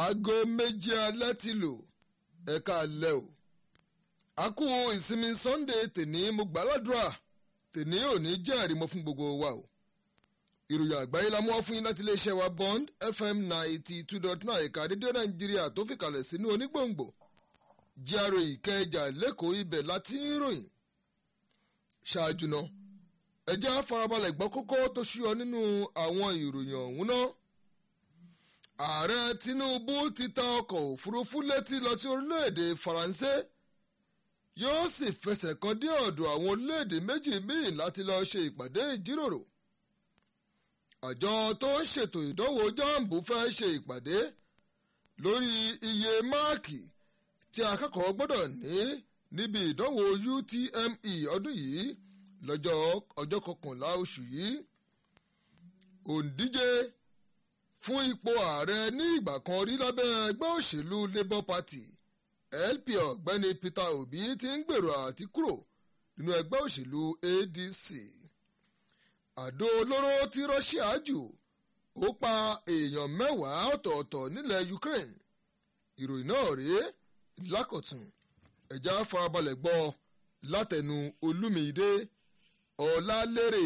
aago méje alẹ́ ti lò ẹ̀ka alẹ́ o a kú ìsinmi sunday tèní mo gbàládùra tèní òní jẹ́ àrímọ́ fún gbogbo wa o ìròyìn àgbáyé la mú wá fún yín láti iléeṣẹ́ wa bond fm ninety two dot nine ẹ̀ka rédíò nàìjíríà tó fìkàlẹ̀ sínú onígbòǹgbò jíàrò ìkẹjà lẹ́kọ̀ọ́ ibẹ̀ láti ń ròyìn ṣáájú náà ẹ jẹ́ á farabalẹ̀ gbọ́ kókó tó ṣúyọ nínú àwọn ìròyìn ọ̀hún náà ààrẹ tinubu ti ta ọkọ̀ òfurufú létí lọ sí orílẹ̀-èdè faransé yóò sì fẹsẹ̀ kan dé ọ̀dọ̀ àwọn orílẹ̀-èdè méjì míì láti lọ ṣe ìpàdé ìjíròrò àjọ tó ń ṣètò ìdánwò jambu fẹ́ ṣe ìpàdé lórí iye máàkì tí akẹ́kọ̀ọ́ gbọ́dọ̀ ní níbi ìdánwò utme ọdún yìí lọ́jọ́ ọjọ́ kọkànlá oṣù yìí òǹdíje fún ipò ààrẹ ní ìgbà kan rí lábẹ́ ẹgbẹ́ òṣèlú labour party lp ọ̀gbẹ́ni peter obi ti ń gbèrò àti kúrò nínú ẹgbẹ́ òṣèlú adc àdó olóró tí russia jù ó pa èèyàn mẹ́wàá ọ̀tọ̀ọ̀tọ̀ nílẹ̀ ukraine ìròyìn náà rèé lákọ̀tún ẹ̀já farabalẹ̀ gbọ́ látẹnu olúmídé ọ̀làlérè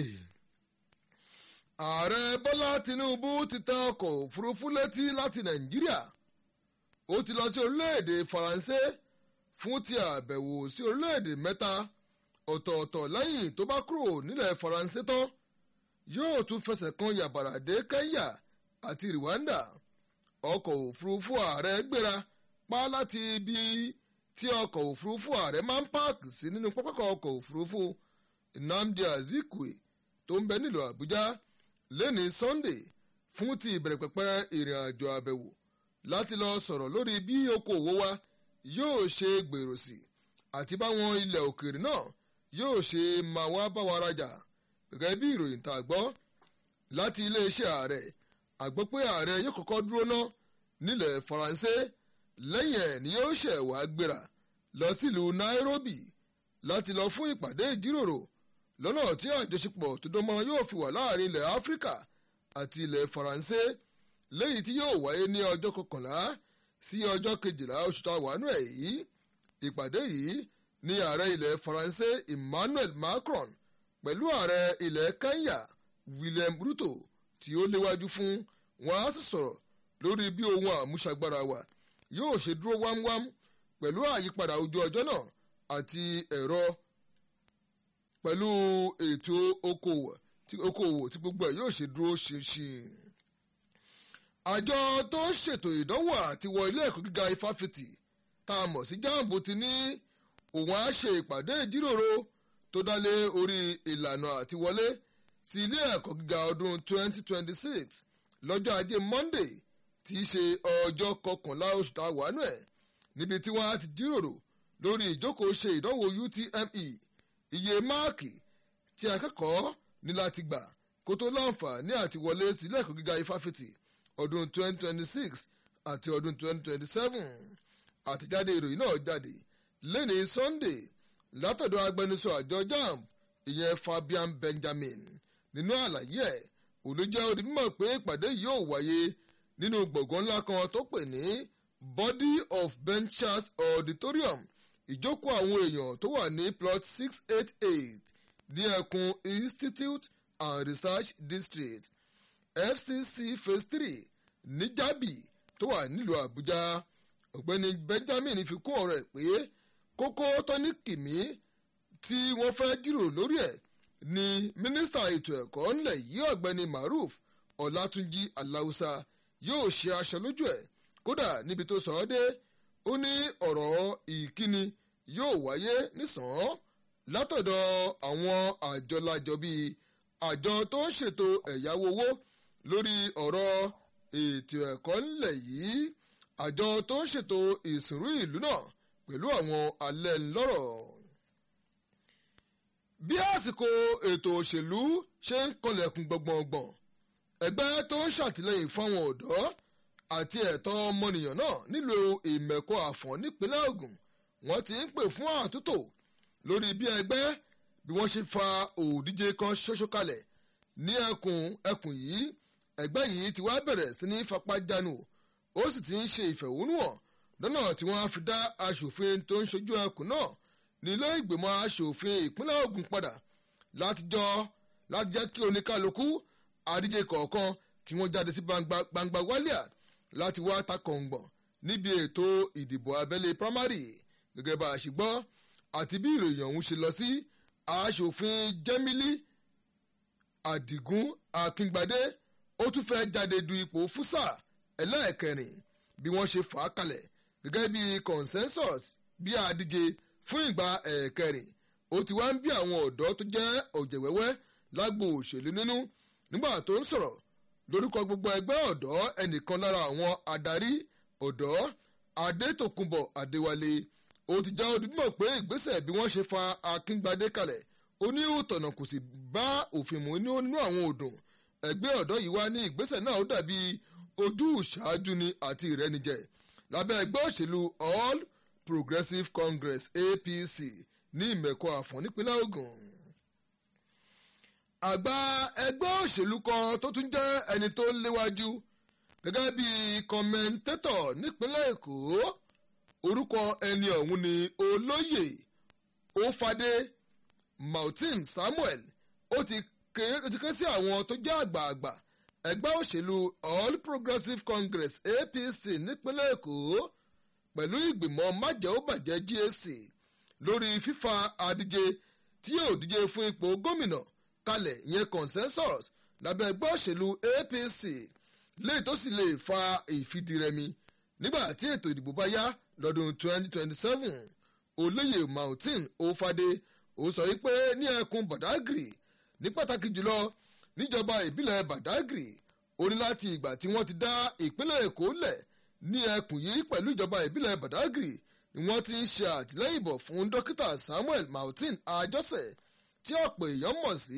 ààrẹ bọ́lá tinubu ti ta ọkọ̀ òfurufú létí láti nàìjíríà ó ti lọ sí orílẹ̀-èdè faransé fún ti àbẹ̀wò sí orílẹ̀-èdè mẹ́ta ọ̀tọ̀ọ̀tọ̀ lẹ́yìn tó bá kúrò nílẹ̀ faransé tán yóò tún fẹsẹ̀ kan yàbàrà dé kenya àti rwanda ọkọ̀ òfurufú ààrẹ gbéra pa láti ibi tí ọkọ̀ òfurufú ààrẹ máa ń páàkì sí nínú pápákọ̀ ọkọ̀ òfurufú nnamdi azikwe tó ń bẹ nílùú àbújá lẹ́ni sunday fún ti ìbẹ̀rẹ̀ pẹ̀pẹ̀ ìrìn àjò àbẹ̀wò láti lọ sọ̀rọ̀ lórí bí okòwò wa yóò ṣe gbèrò sí àti báwọn ilẹ̀ òkèèrè náà yóò ṣe máa wá bá wa rajà gẹ́gẹ́ bí ìròyìn tá a gbọ́ láti iléeṣẹ́ ààrẹ àgbọ́ pé ààrẹ yóò kọ́kọ́ dúró ná nílẹ̀ faransé lẹ́yìn ẹ̀ ni yóò ṣẹ̀ wá gbéra lọ sílùú nairobi láti lọ fún ìpàdé ìjíròrò lọ́nà tí àjọṣepọ̀ tó dánmọ́ yóò fi wà láàrin ilẹ̀ áfíríkà àti ilẹ̀ faransé léyìí tí yóò wáyé ní ọjọ́ kọkànlá sí ọjọ́ kejìlá oṣù tá a wà nù ẹ̀ yìí ìpàdé yìí ní ààrẹ ilẹ̀ faransé emmanuel macron pẹ̀lú ààrẹ ilẹ̀ kenya william ruto tí ó léwájú fún wọn á sì sọ̀rọ̀ lórí bí ohun àmúṣagbára wa yóò ṣe dúró wámwám pẹ̀lú àyípadà ojú ọjọ́ náà àti ẹ̀rọ pẹ̀lú ètò okòwò tí okòwò tí gbogbo ẹ̀ yóò ṣe dúró ṣinṣin. àjọ tó ń ṣètò ìdánwò àti wọ ilé ẹ̀kọ́ gíga ifáfitì tá a mọ̀ sí jambo ti ní òun á ṣe ìpàdé ìjíròrò tó dálé orí ìlànà àtiwọlé sí ilé ẹ̀kọ́ gíga ọdún 2026 lọ́jọ́ ajé monday tí í ṣe ọjọ́ kọkànlá oṣù tá a wà nù ẹ̀ níbi tí wọ́n á ti jíròrò lórí ìjókòó ṣe ìdánwò utme iye máàkì tí akẹ́kọ̀ọ́ ní láti gbà kó tó láǹfààní àti wọlé sílé ẹ̀kọ́ gíga ifáfitì ọdún 2026 àti ọdún 2027 àtẹ̀jáde ìròyìn náà jáde lẹ́ni sunday látọ̀dọ̀ agbẹnusọ àjọ jamb ìyẹn fabian benjamin nínú àlàyé ẹ̀ olùjẹ́ odi mímọ̀ pé ìpàdé yóò wáyé nínú gbọ̀ngàn ńlá kan tó pè ní body of benchers auditorium ìjókòó àwọn èèyàn tó wà ní plot six eight eight ní ẹkùn institute and research district fcc phase three ní jábì tó wà nílùú àbújá ọ̀gbẹ́ni benjamin fi kún ọ̀rọ̀ ẹ̀ pé kókó tó ní kìmí tí wọ́n fẹ́ jíròrò lórí ẹ̀ ni mínísítà ètò ẹ̀kọ́ ńlẹ̀ yìí ọ̀gbẹ́ni maruf ọ̀làtúnjì aláùsà yóò ṣe aṣọ lójú ẹ̀ kódà níbi tó sọ ọ́ dé ó ní ọ̀rọ̀ ìkíni yóò wáyé nísàn-án látọ̀dọ̀ àwọn àjọlájọ bíi àjọ tó ń ṣètò ẹ̀yáwó owó lórí ọ̀rọ̀ ètò ẹ̀kọ́ ńlẹ̀ yìí àjọ tó ń ṣètò ìsìnrú ìlú náà pẹ̀lú àwọn alẹ́ ńlọ́rọ̀. bí àsìkò ètò òṣèlú ṣe ń kanlẹ̀kùn gbọ̀ngbọ̀ngbọ̀n ẹgbẹ́ tó ń ṣàtìlẹ́yìn fáwọn ọ̀dọ́ àti ẹ̀tọ́ ọmọnìyàn náà nílò ìmẹ̀kọ àfọ̀n nípínlẹ̀ ogun wọ́n ti ń pè fún àtúntò lórí bí ẹgbẹ́ bí wọ́n ṣe fa òdíje kan ṣoṣo kalẹ̀ ní ẹkùn ẹkùn yìí ẹgbẹ́ yìí ti wá bẹ̀rẹ̀ sí ní fapá jánu ó sì ti ń ṣe ìfẹ̀hónúhàn lọ́nà tí wọ́n á fi dá aṣòfin tó ń ṣojú ẹkùn náà nílé ìgbìmọ̀ aṣòfin ìpínlẹ̀ Ògùn padà láti jọ láti jẹ́ kí oníkálukú àdíje kọ̀ọ̀kan kí wọ́n jáde sí gbangba wálíà láti wá takọ̀ǹgbọ̀n níbi ètò ìdìbò abẹ́lé primary gẹ́gẹ́ bá a ṣe gbọ́ àti bí ìròyìn ọ̀hún ṣe lọ sí aṣòfin Jẹ́mílì Àdìgún Akíngbadé ó tún fẹ́ jáde du ipò fúsà ẹlẹ́ẹ̀kẹrin bí wọ́n ṣe fà á kalẹ̀ gẹ́gẹ́ bí consensus bí àdíje fún ìgbà ẹ̀ẹ̀kẹrin ó ti wá ń bí àwọn ọ̀dọ́ tó jẹ́ ọ̀jẹ̀wẹ́wẹ́ lágbo òṣèlú nínú nígbà tó ń sọ̀rọ̀ lórúkọ gbogbo ẹgbẹ́ ọ̀dọ́ ẹnìkan lára àwọn adarí ọ̀dọ́ Adétòkunbọ̀ Adéwálé ó ti já ojúmọ̀ pé ìgbésẹ̀ bí wọ́n ṣe fa Akíngbadé kalẹ̀ ó ní òtọ̀nà kò sì bá òfin mu nínú àwọn òdùn ẹgbẹ́ ọ̀dọ́ yìí wá ní ìgbésẹ̀ náà ó dàbí ojú ìṣáájú ni àti ìrẹ́nijẹ lábẹ́ ẹgbẹ́ òṣèlú All Progressive Congress APC ní ìmẹ̀kọ àfọ̀n nípínlẹ̀ Ògùn. àgbà ẹgbẹ́ òṣèlú kan tó tún jẹ́ ẹni tó ń léwájú gẹ́gẹ́ bí kọ́mẹ́ńtétọ̀ nípínlẹ̀ Èkó orúkọ ẹni ọ̀hún ni olóyè Ófadé Martin Samuel ó ti ké sí àwọn tó jẹ́ àgbààgbà ẹgbẹ́ òṣèlú All Progressive Congress APC nípínlẹ̀ Èkó pẹ̀lú ìgbìmọ̀ májẹ̀óbàjẹ́ GAC lórí fífa adíje tí yóò díje fún ipò gómìnà kalẹ̀ ìyẹn consensus lábẹ́ ẹgbẹ́ òṣèlú APC léyìí tó sì lè fa ìfìdírẹmi nígbà tí ètò ìdìbò bá yá lọ́dún 2027 olóyè Martin Ófadé ó sọ wípé ní ẹkùn Badagry ní pàtàkì jùlọ níjọba ìbílẹ̀ Badagry ó ní láti ìgbà tí wọ́n ti dá ìpínlẹ̀ Èkó lẹ̀ ní ẹkùn yìí pẹ̀lú ìjọba ìbílẹ̀ Badagry ni wọ́n ti ń ṣe àtìlẹ́yìn bọ̀ fún dókítà Samuel Martin Ajọ́sẹ̀ tí ọ̀pọ̀ èèyàn mọ̀ sí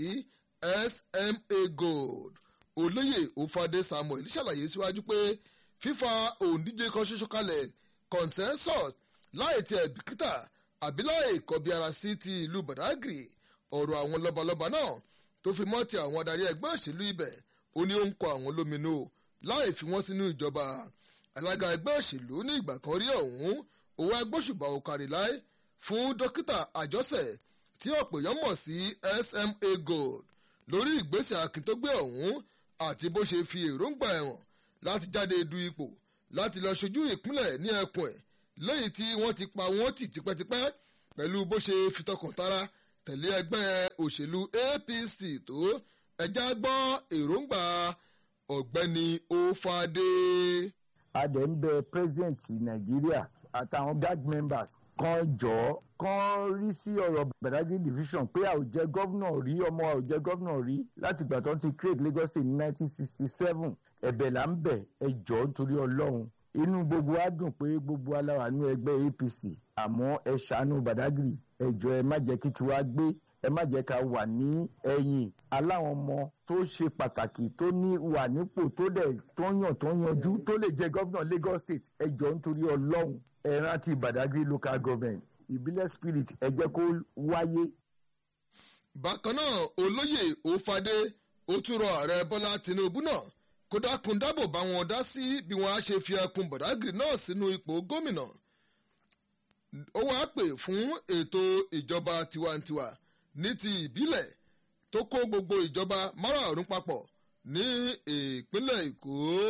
SMA Gold olóyè Òfadé Samuel ṣàlàyé síwájú pé fífa òǹdíje kan ṣoṣo kalẹ̀ consensus láì tiẹ̀ bìkítà àbí láì kọbi ara sí ti ìlú Badagry ọ̀rọ̀ àwọn lọ́balọ́ba náà tó fi mọ́ ti àwọn adarí ẹgbẹ́ òṣèlú ibẹ̀ ó ní ó ń kọ àwọn lóminú láì fi wọ́n sínú ìjọba alága ẹgbẹ́ òṣèlú ní ìgbà kan rí ọ̀hún owó agbóṣùbà òkàrí láì fún dókítà àjọsẹ̀ tí ọ̀pọ̀ èèyàn mọ̀ sí SMA Gold lórí ìgbésẹ̀ akíntógbé ọ̀hún àti bó ṣe fi èròǹgbà ẹ̀wọ̀n láti jáde du ipò láti lọ ṣojú ìpínlẹ̀ ní ẹkùn ẹ̀ lẹ́yìn tí wọ́n ti pa wọ́n tì tipẹ́tipẹ́ pẹ̀lú bó ṣe fi tọkàntara tẹ̀lé ẹgbẹ́ òṣèlú APC tó ẹja gbọ́ èròǹgbà ọ̀gbẹ́ni Ófadé. adẹ̀ ń bẹ president nàìjíríà àtàwọn guard members kan jọ kan rí sí ọ̀rọ̀ Badagry division pé a ò jẹ́ gọ́vnà rí ọmọ a ò jẹ́ gọ́vnà rí láti ìgbà tó ń ti create Lagos State ní 1967 ẹ̀bẹ̀ là ń bẹ̀ ẹ jọ̀ọ́ nítorí ọlọ́run inú gbogbo wa dùn pé gbogbo aláwa ní ẹgbẹ́ APC àmọ́ ẹ ṣàánú Badagry ẹ jọ̀ọ́ ẹ má jẹ́ kí tiwa gbé ẹ má jẹ́ ká wà ní ẹ̀yìn aláwọn ọmọ tó ṣe pàtàkì tó ní wà nípò tó dẹ̀ tó yàn tó yanjú tó lè jẹ́ gọ́vnà Lagos State ẹ jọ̀ọ́ nítorí ọlọ́run ẹ rántí Badagry local government ìbílẹ̀ spirit ẹ jẹ́ kó wáyé. bákan náà olóyè Ófadé ó tún rọ ààrẹ Bọ́lá Tinubu náà kó dákun dábò bá wọn dá sí bí wọn á ṣe fi ẹkùn Badagry náà sínú ipò gómìnà ó wáá pè fún ètò ìjọba tiwantiwa ní ti ìbílẹ̀ tó kó gbogbo ìjọba márààrún papọ̀ ní ìpínlẹ̀ Èkó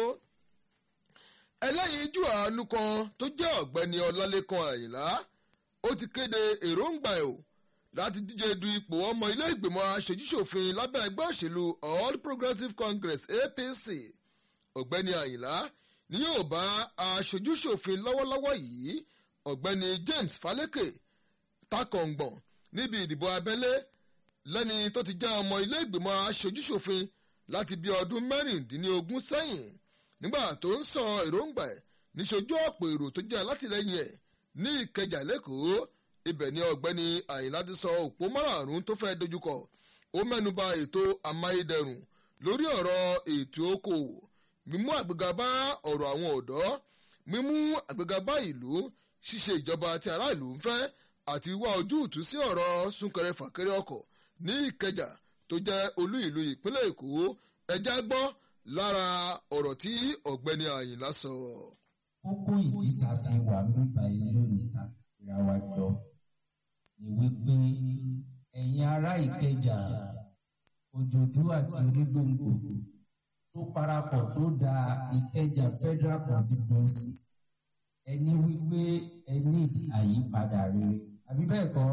ẹlẹ́yinjú àánú kan tó jẹ́ ọ̀gbẹ́ni Ọlálékan Àyìnlá ó ti kéde èròǹgbà ẹ̀ o láti díje du ipò ọmọ ilé ìgbìmọ̀ aṣojúṣòfin lábẹ́ ẹgbẹ́ òṣèlú All Progressives Congress APC ọ̀gbẹ́ni Àyìnlá ni yóò bá aṣojúṣòfin lọ́wọ́lọ́wọ́ yìí ọ̀gbẹ́ni James Faleke takọ̀ǹgbọ̀n níbi ìdìbò abẹ́lé lẹ́ni tó ti já ọmọ ilé ìgbìmọ̀ aṣojúṣòfin láti bí ọdún mẹ́rìndínlógún sẹ́yìn nígbà tó ń sọ èròǹgbà ẹ̀ níṣojú ọ̀pọ̀ èrò tó jẹ́ alátìlẹyìn ẹ̀ ní Ìkẹjà lẹ́kọ̀ọ́ ibẹ̀ ni ọ̀gbẹ́ni Àyìnlá ti sọ òpó márààrún tó fẹ́ dojúkọ ó mẹ́nuba ètò amáyédẹrùn lórí ọ̀rọ̀ ètò okòwò mímú àgbéga bá ọ̀rọ̀ àwọn ọ̀dọ́ mímú àgbéga bá ìlú ṣíṣe ìjọba tí aráàlú ń fẹ́ àti wíwá ojútùú sí ọ̀rọ̀ súnkẹrẹ fàkẹrẹ ọkọ̀ ní Ìkẹjà tó jẹ́ olú ìlú ìpínlẹ̀ Èkó ẹjá gbọ́ lára ọ̀rọ̀ tí ọ̀gbẹ́ni àyìnlá sọ. kókó ìdí tá a fi wà nípa ilé lónìí tá a fira wa jọ ni wípé ẹ̀yin ará ìkẹjà òjòdú àti onígbòǹgbò tó parapọ̀ tó da ìkẹjà federal constituency ẹni wípé ẹ ní àyípadà rere àbí bẹ́ẹ̀ kọ́.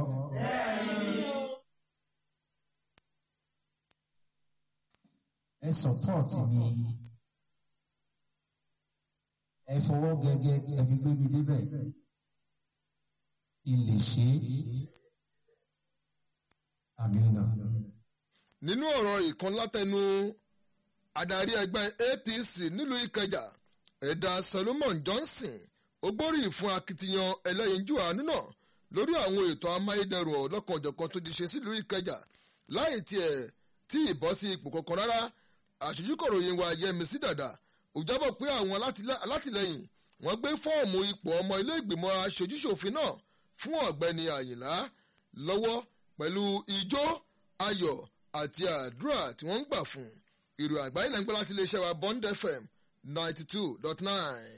ẹ support mi ẹ fọwọ́ gẹ́gẹ́ ẹ fi gbé mi débẹ̀ kí n lè ṣe é àmì náà. nínú ọ̀rọ̀ ìkan látẹnu adarí ẹgbẹ́ apc nílùú ìkẹjà ẹ̀dà solomon johnson ó gbóríyìn fún akitiyan ẹlẹ́yinjú àánú náà lórí àwọn ètò amáyédẹrùn ọlọ́kanòjọ̀kan tó ti ṣe sílùú ìkẹjà láì tiẹ̀ tí ìbọ́ sí ipò kankan rárá àṣojúkọ̀ròyìn wa yẹmísí dàda ó jábọ̀ pé àwọn alátìlẹyìn wọ́n gbé fọ́ọ̀mù ipò ọmọ ilé ìgbìmọ̀ aṣojúṣòfin náà fún ọ̀gbẹ́ni àyìnlá lọ́wọ́ pẹ̀lú ijó ayọ̀ àti àdúrà tí wọ́n ń gbà fún ìròyìn àgbáyé lẹ́ńgbẹ́ láti iléeṣẹ́ wa bond fm ninety two dot nine.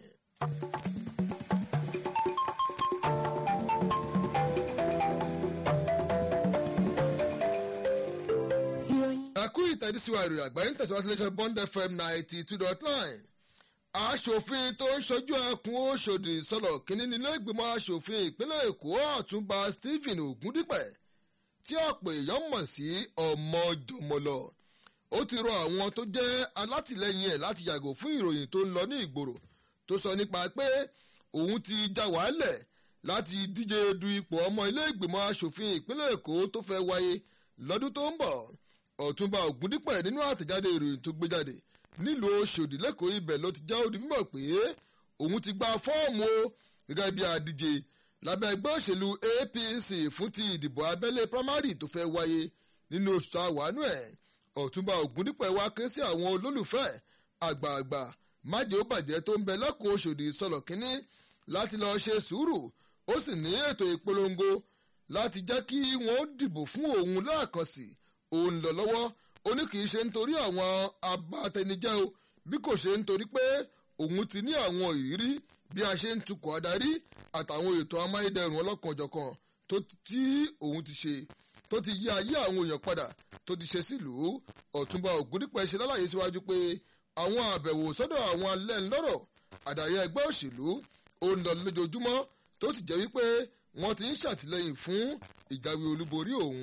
ẹkú ìtẹ̀síwá ìròyìn àgbáyé ń tẹ̀síwájú iléeṣẹ́ bond fm ninety two dot nine aṣòfin tó ń ṣojú ẹkùn òṣòdì sọlọ kínní nílé ìgbìmọ̀ aṣòfin ìpínlẹ̀ èkó ọ̀túnba stephen ogundipẹ̀ tí ọ̀pọ̀ èèyàn mọ̀ sí ọmọ jọmọlọ ó ti rọ àwọn tó jẹ́ alátìlẹyìn ẹ̀ láti yàgò fún ìròyìn tó ń lọ ní ìgboro tó sọ nípa pé òun ti já wàhálẹ̀ láti díje du ipò ọmọ ilé ìgbìmọ̀ aṣòfin ìpínlẹ̀ èkó tó fẹ́ wáyé lọ́dún tó ń bọ̀ ọ̀túnba ògúndípẹ̀ nínú àtẹ̀jáde ìròyìn tó gbé jáde nílùú oṣòdì lẹ́kọ̀ọ́ ibẹ̀ ló ti já òdì mímọ̀ pé òun ti gba fọ́ọ̀mù o gẹ́gẹ́ bí adíje lábẹ́ ẹgbẹ́ òṣèlú apc fún ti ìdìbò abẹ́lé primary tó fẹ́ wáyé nínú oṣù tá a wà nù ẹ̀ ọ̀túnba ògúndípẹ̀ wá ké sí àwọn olólùfẹ́ àgbààgbà májè ó bàjẹ́ tó ń bẹ lẹ́kọ̀ọ́ oṣòdì sọ̀rọ̀ kínní láti lọ́ọ́ ṣe sùúrù ó sì ní ètò ìpolongo láti jẹ́ kí wọ́n dìbò fún òun láàkànṣì òun lọ lọ́wọ́ ó ní kì í ṣe nítorí àwọn abatẹnijẹ́ o bí kò ṣe nítorí pé òun ti ní àwọn ìrírí bí a ṣe ń tukọ̀ adarí àtàwọn ètò amáyédẹrùn ọlọ́kanòjọ̀kan tó tí òun ti ṣe tó ti yí ayé àwọn èèyàn padà tó ti ṣe sílùú ọ̀túnba ògúndípẹ̀ ṣe lálàyé síwájú pé àwọn àbẹ̀wò sọ́dọ̀ àwọn alẹ́ ńlọ́rọ̀ àdàrí ẹgbẹ́ òṣèlú ó ń lọ lójoojúmọ́ tó ti jẹ́ wípé wọ́n ti ń ṣàtìlẹ́yìn fún ìjáwé olúborí òun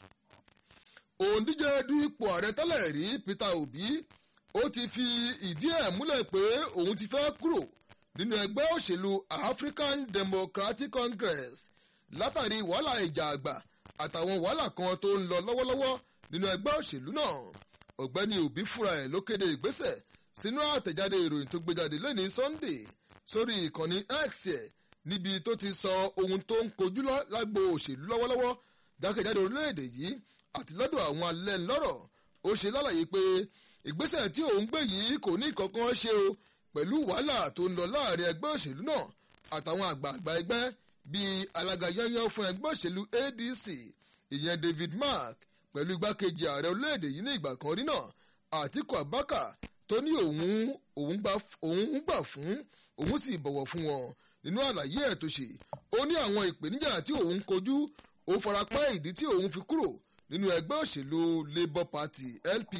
òǹdíje du ipò ààrẹ tẹ́lẹ̀ rí peter obi ó ti fi ìdí ẹ̀ múlẹ̀ pé òun ti fẹ́ kúrò nínú ẹgbẹ́ òṣèlú african democratic congress látàrí wàhálà ìjà àgbà àtàwọn wàhálà kan tó ń lọ lọ́wọ́lọ́wọ́ nínú ẹgbẹ́ òṣèlú náà ọ̀gbẹ́ni obi fúnra ẹ̀ ló kéde ìgbésẹ̀ sínú àtẹ̀jáde ìròyìn tó gbé jáde lẹ́ni sunday sórí ìkànnì x ẹ̀ níbi tó ti sọ ohun tó ń kojú lágbo òṣèlú lọ́wọ́lọ́wọ́ jákèjádò orílẹ̀-èdè yìí àti lọ́dọ̀ àwọn alẹ́ ńlọ́rọ̀ ó ṣe lálàyé pé ìgbésẹ̀ tí òun gbé yìí kò ní kankan ṣe o pẹ̀lú wàhálà tó ń lọ láàrin ẹgbẹ́ òṣèlú náà àtàwọn àgbààgbà ẹgbẹ́ bíi alága yányán fún ẹgbẹ́ òṣèlú adc ìyẹn david mark pẹ̀lú igbákejì ààrẹ orílẹ̀-èdè yìí ní ìgbà kan rí náà àtiku abaka tó ní òun òun gbà fún òun sì bọ̀wọ̀ fún wọn nínú àlàyé ẹ̀ tó ṣe ó ní àwọn ìpèníjà tí òun kojú ó farapá ìdí tí òun fi kúrò nínú ẹgbẹ́ òṣèlú labour party lp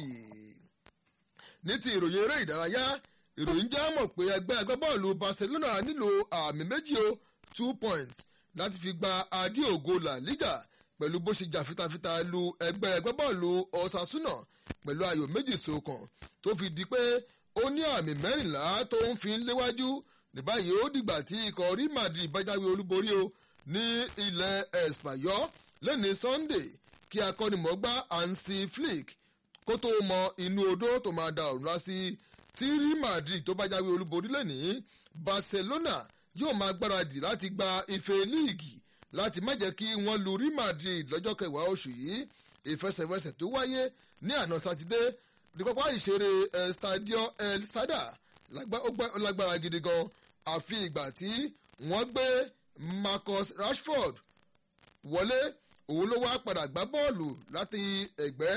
ní ti ìròyìn eré ìdárayá ìròyìn jẹ́ mọ̀ pé ẹgbẹ́ agbábọ́ọ̀lù barcelona nílò àmì méjì o two points láti fi gba adé ògo la liga pẹ̀lú bó ṣe jà fitafita lu ẹgbẹ́ agbábọ́ọ̀lù osasuna pẹ̀lú ayò méjì sókàn tó fi di pé ó ní àmì mẹ́rìnlá tó ń fi ń léwájú ní báyìí ó dìgbà tí ikọ̀ rí madrid bájáwé olúborí o ní ilẹ̀ espanyol lẹ́ni sunday kí akọ́nimọ̀gbá hansi flick kó tó mọ inú odó tó máa da ọ̀run lásì tí rí madrid tó bá jáwé olúborí lẹ́nìí barcelona yóò máa gbáradì láti gba ife líìgì láti má jẹ́ kí wọ́n lu rí madrid lọ́jọ́ kẹwàá oṣù yìí ìfẹsẹ̀wẹsẹ̀ tó wáyé ní àná sátidé ní pápá ìṣeré estadio el sada lágbára gidi gan àfi ìgbà tí wọ́n gbé marcus rashford wọlé òun ló wá padà gbá bọ́ọ̀lù láti ẹ̀gbẹ́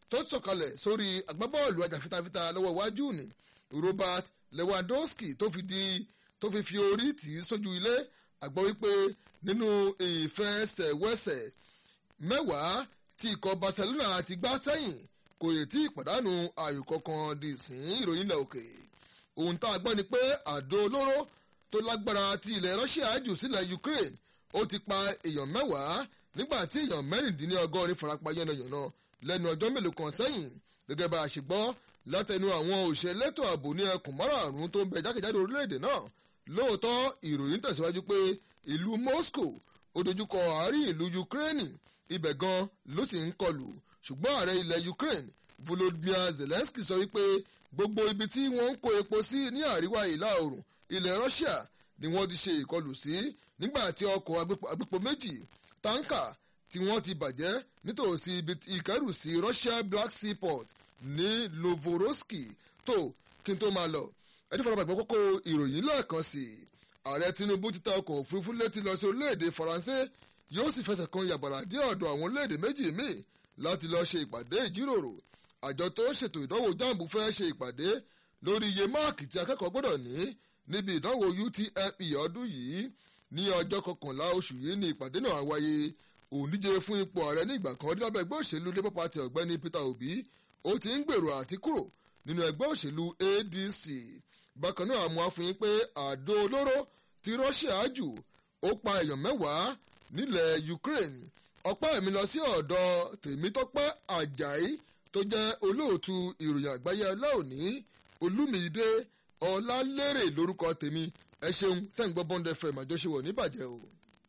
tó sọ̀kalẹ̀ sórí agbábọ́ọ̀lù ajàfitafita lọ́wọ́ iwájú ni Robert Lewandowski tó fi di tó fi fi orí tì í sójú ilé àgbọ̀ wípé nínú ìfẹsẹ̀wẹsẹ̀ mẹ́wàá tí ikọ̀ Barcelona ti gbá sẹ́yìn kò yẹ tí ìpàdánù ayò kankan di sìn ìròyìn ilẹ̀ òkèèrè ohun tá a gbọ́ ni pé àdó olóró tó lágbára ti ilẹ̀ Russia jù sílẹ̀ Ukraine ó ti pa èèyàn mẹ́wàá nígbà tí èèyàn mẹ́rìndínlọ́gọ́rin farapa yánnayànna lẹ́nu ọjọ́ mélòó kan sẹ́yìn gẹ́gẹ́ bá a ṣe gbọ́ látẹnu àwọn òṣèlétò ààbò ní ẹkùn márààrún tó ń bẹ jákèjádò orílẹ̀-èdè náà lóòótọ́ ìròyìn tẹ̀síwájú pé ìlú Moscow ó dojúkọ àárín ìlú Ukraine ibẹ̀ gan ló sì ń kọlù ṣùgbọ́n ààrẹ ilẹ̀ Ukraine Volodymyr Zelensky sọ wípé gbogbo ibi tí wọ́n ń kó epo sí ní àríwá ìlà oòrùn ilẹ̀ Russia ni wọ́n ti ṣe ìkọlù sí nígbà tí ọkọ̀ agbépo méjì táǹkà tí wọ́n ti bàjẹ́ nítòsí ibi ìkẹ́rùsí Russia Black Sea Port ní Novorossiysk tó kí n tó máa lọ ẹni fọlọ́pàá ìgbọ́ kókó ìròyìn lẹ́ẹ̀kan sí i ààrẹ Tinubu ti ta ọkọ̀ òfurufú létí lọ sí orílẹ̀-èdè Faransé yóò sì fẹsẹ̀ kan yàbàrà dé ọ̀dọ̀ àwọn orílẹ̀-èdè méjì míì láti lọ ṣe ìpàdé ìjíròrò àjọ tó ṣètò ìdánwò jambu fẹ́ ṣe ìpàdé lórí iye máàkì tí akẹ́kọ̀ọ́ gbọ́dọ̀ ní níbi ìdánwò UTME ọdún yìí ní ọjọ́ kọkànlá oṣù yìí ní ìpàdé náà wáyé òǹdíje fún ipò ààrẹ ní ìgbà kan rí lábẹ́ ẹgbẹ́ òṣèlú Labour Party ọ̀gbẹ́ni Peter Obi ó ti ń gbèrò àti kúrò nínú ẹgbẹ́ òṣèlú ADC bákan náà àmọ́ àfihàn pé àdó olóró ti Russia jù ó pa èèyàn mẹ́wàá nílẹ̀ Ukraine ọpẹ́ mi lọ sí ọ̀dọ̀ Tèmítọ́pẹ́ Àjàyí tó jẹ́ olóòtú ìròyìn àgbáyé ọlọ́ọ̀ní Olúmídé Ọlálérè lórúkọ tèmi ẹ ṣeun tẹ́ ń gbọ́ Bond FM àjọṣewọ̀ níbàjẹ́ o.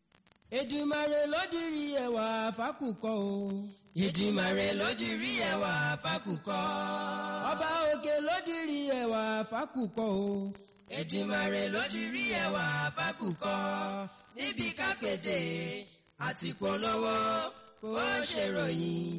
Èdùmàrè ló dirí ẹwà fákùkọ o. Èdùmàrè ló dirí ẹwà fákùkọ. Ọba òkè ló dirí ẹwà fákùkọ o. Èdùmàrè ló dirí ẹwà fákùkọ. níbi kápẹ́dé àti polówó ó ṣèròyìn